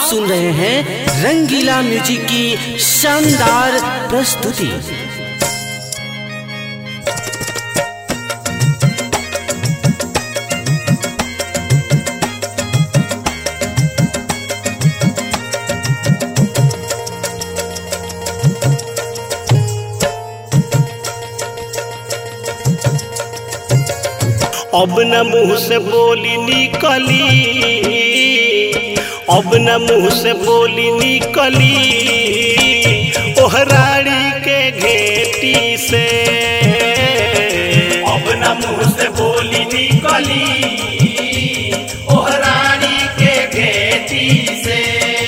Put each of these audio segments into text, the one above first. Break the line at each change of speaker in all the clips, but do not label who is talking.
सुन रहे हैं रंगीला म्यूजिक की शानदार प्रस्तुति
अब न मुंह से बोली निकली अब न मुंह से बोली निकली ओहराड़ी के घेटी से अब न मुंह से बोली निकली ओहराड़ी के घेटी से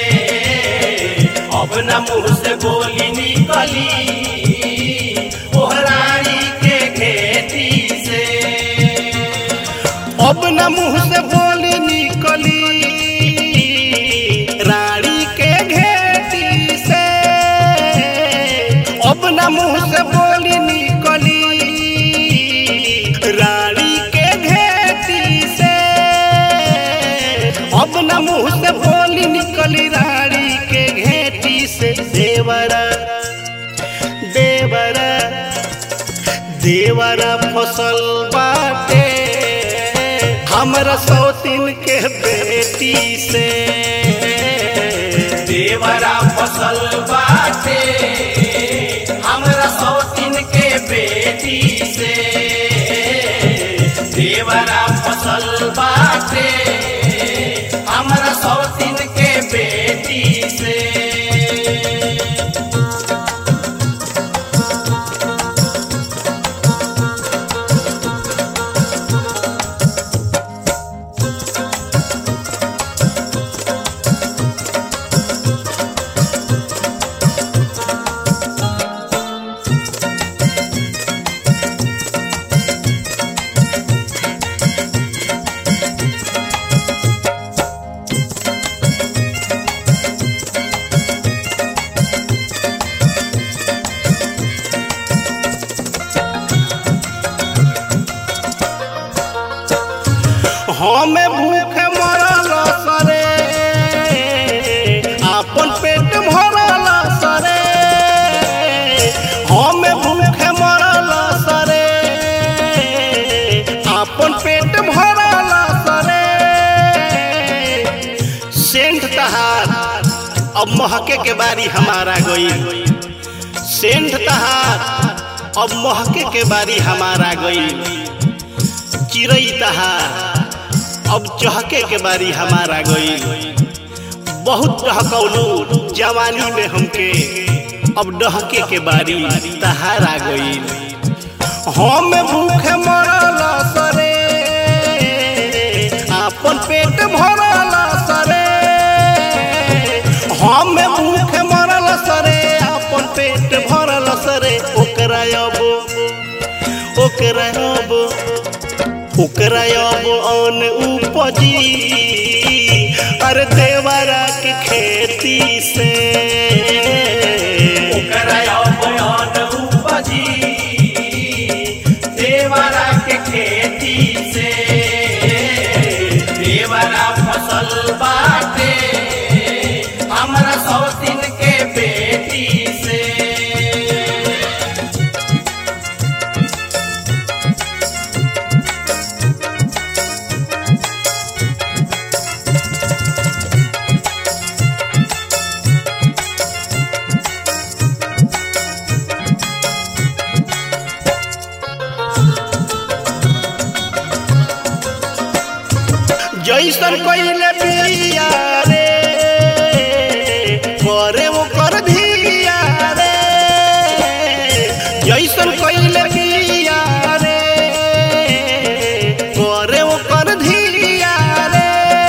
अब न मुंह से बोली निकली ओहराड़ी के घेटी से अब न मुंह से बोली निकली रानी के घेटी से अब न मुंह से बोली निकली रानी के घेटी से अब न मुंह से बोली निकली रानी के घेटी से देवरा देवरा देवरा फसल बाटे हमरा सौतीन के बेटी से देवरा फसल बाटे हमरा सौतीन के बेटी से देवरा फसल बाटे हमरा सौतीन के बेटी से हमें भूखे मरल सरे आपन पेट भरल सरे हमें भूखे मरल सरे आपन पेट भरल सरे सेंट तहार अब महके के बारी हमारा गई सेंट तहार अब महके के बारी हमारा गई चिड़ई तहार अब चहके के बारी हमारा गई बहुत डहकौलू जवानी में हमके अब डहके के बारी तहारा गई हम भूखे मरल सरे आपन पेट भरल सरे हम भूखे मरल सरे आपन पेट भरल सरे ओकरा अब ओकरा अब ओकरा अब अन उपजी अरे देवरा के खेती से ओकरा अब अन उपजी देवरा के खेती से देवरा फसल बाटे हमरा सौ दिन के बेटी से जैसन पहले बिया रे करे वो कर धिया रे जैसन पहले बिया रे करे वो कर धिया रे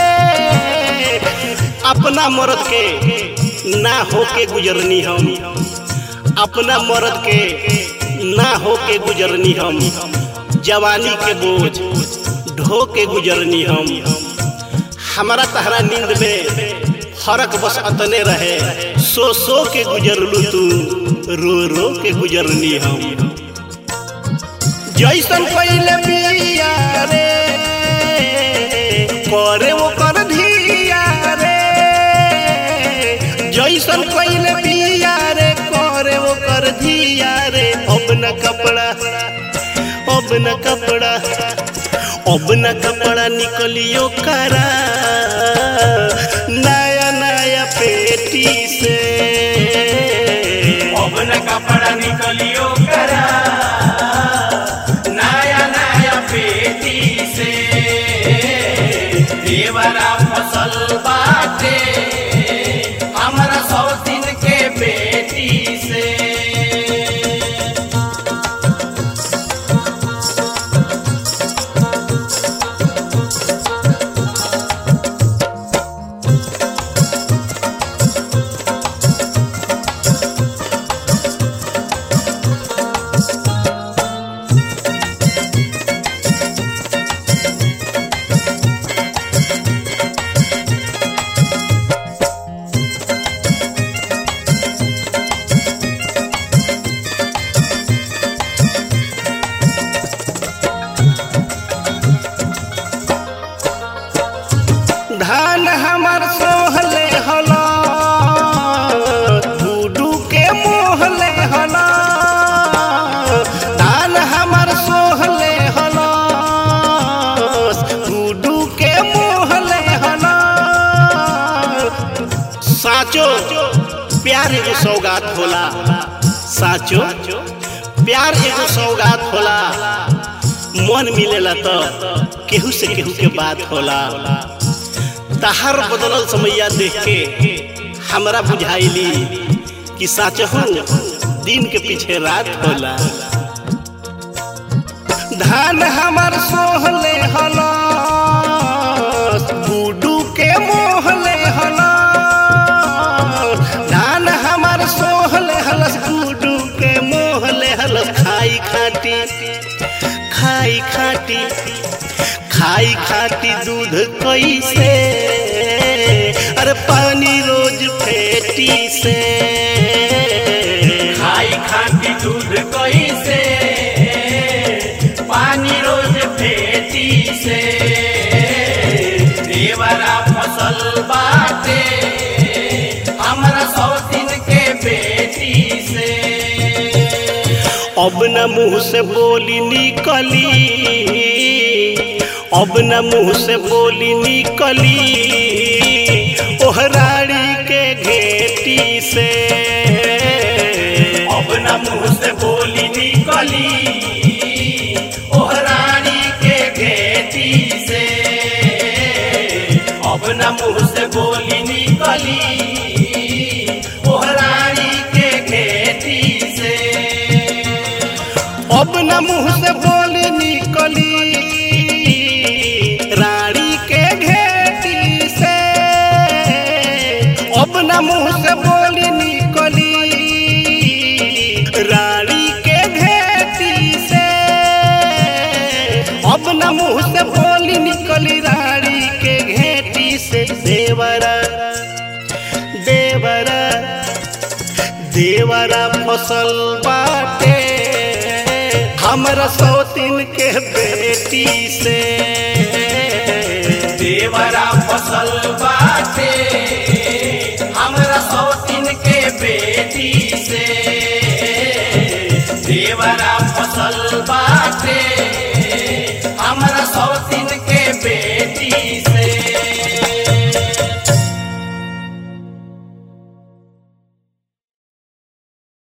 अपना मर्द के ना होके गुजरनी हम अपना मर्द के ना होके गुजरनी हम जवानी के बोझ ढो के गुजरनी हम हमारा तहरा नींद में फर्क बस अतने रहे सो सो के गुजरलू तू रो रो के गुजरनी हम जैसन पहले बिया रे करे वो कर धिया रे अब न कपड़ा अब न कपड़ा निकलियो करा नया नया पेटी से
अब न कपड़ा निकलियो करा नया नया पेटी से देवरा फसल बाटे हमरा सौ दिन के बेटी से
धान हमर सोहले हला गुडू के मोहले हला धान हमर सोहले हला गुडू के मोहले हला साचो प्यार एगो सौगात होला साचो प्यार एगो सौगात होला मन मिलेला तो केहू से केहू के बात होला तहार बदलल समैया देख के हमरा बुझाइली कि साचहू दिन के पीछे रात होला धान हमर सोहले हला गुडू के मोहले हला धान हमर सोहले हलस गुडू के मोहले हलस खाई खाटी खाई खाटी खाई खाती दूध कैसे अरे पानी रोज फेटी से
खाई खाती दूध कैसे पानी रोज फेटी से देवरा फसल बाटे हमरा सौ दिन के बेटी से
अब न मुंह से बोली निकली अब न मुंह से बोली निकली ओहराड़ी के घेटी से
अब न मुंह से बोली निकली ओहरानी के घेटी से अब न मुंह से बोली निकली ओहरानी के घेटी से
अब न मुंह से बोली निकली रानी के घेटी से अब न मुंह से बोली निकली रानी के घेटी से अब न मुंह से बोली निकली रानी के घेटी से देवरा देवरा देवरा फसल बाटे हमरा सौतीन के बेटी से
देवरा फसल बाटे हमरा सौतीन के बेटी से देवरा फसल बाटे